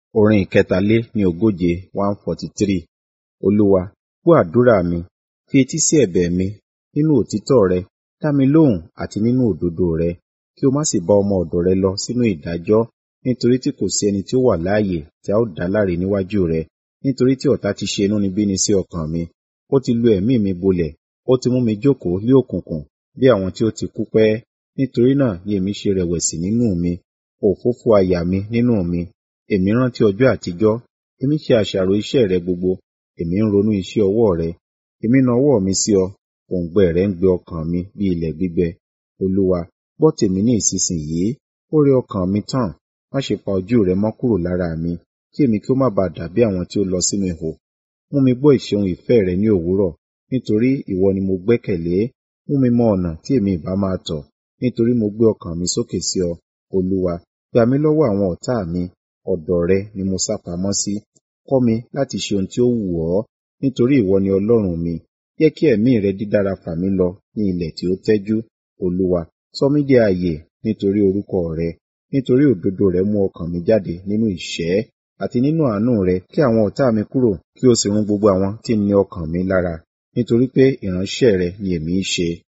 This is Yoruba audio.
Orin ìkẹtàlé ní ogóje one forty three. Olúwa, gbọ́ àdúrà mi, fi etí sí ẹ̀bẹ̀ mi, nínú òtítọ́ rẹ, dá mi lóhùn àti nínú òdodo rẹ, kí o má sì bá ọmọ ọ̀dọ̀ rẹ lọ sínú ìdájọ́, nítorí tí kò sí ẹni tí ó wà láàyè tí a ó dá láre níwájú rẹ, nítorí tí ọ̀tá ti ṣe inúnibíni sí ọkàn mi. Ó ti lu ẹ̀mí mi bolẹ̀, ó ti mú mi jókòó lé òkùnkùn bí àwọn tí ó ti kú pẹ́. Nítorí náà ni èmi ṣe rẹ̀wẹ̀sì nínú mi, òfófó àyà mi nínú mi. Èmi rántí ọjọ́ àtijọ́, èmi ṣe àṣàrò iṣẹ́ rẹ gbogbo, èmi ń ronú iṣẹ́ ọwọ́ rẹ. Èmi na ọwọ́ mi sí ọ, òǹgbẹ rẹ ń gbẹ ọkàn mi bí ilẹ̀ gbígbẹ. Olúwa, gbọ́ tèmi ní ìsinsìnyí, ó rẹ ọkàn mi tán, má ṣe pa ojú rẹ mọ́ kúrò lára mi, kí èmi kí ó má ba dàbí àwọn tí ó lọ sínú ihò. Mú mi gbọ́ ìṣeun ìfẹ́ rẹ ní òwúrọ̀, nítorí ìwọ ni mo gbẹ́kẹ̀lé. Mú mi mọ ọ̀nà tí èmi ìbá máa tọ̀, nítorí mo gbé ọkàn mi sókè sí ọ. Olúwa, gbà mí lọ́wọ́ àwọn ọ̀tá mi, ọ̀dọ̀ rẹ ni mo sápamọ́ sí. Kọ́ mi láti ṣe ohun tí ó wù ọ́, nítorí ìwọ ni Ọlọ́run mi. Jẹ́ kí ẹ̀mí rẹ dídára fà mí lọ ní ilẹ̀ tí ó tẹ́jú. Olúwa, sọ mí dé ààyè nítorí orúkọ rẹ, nítorí òdodo rẹ mú ọkàn mi jáde nínú ìṣẹ́, àti nínú àánú rẹ kí àwọn ọ̀tá mi kúrò, kí o sì run gbogbo àwọn tí ń ní ọkàn mi lára, nítorí pé ìránṣẹ́ rẹ ni èmi í ṣe.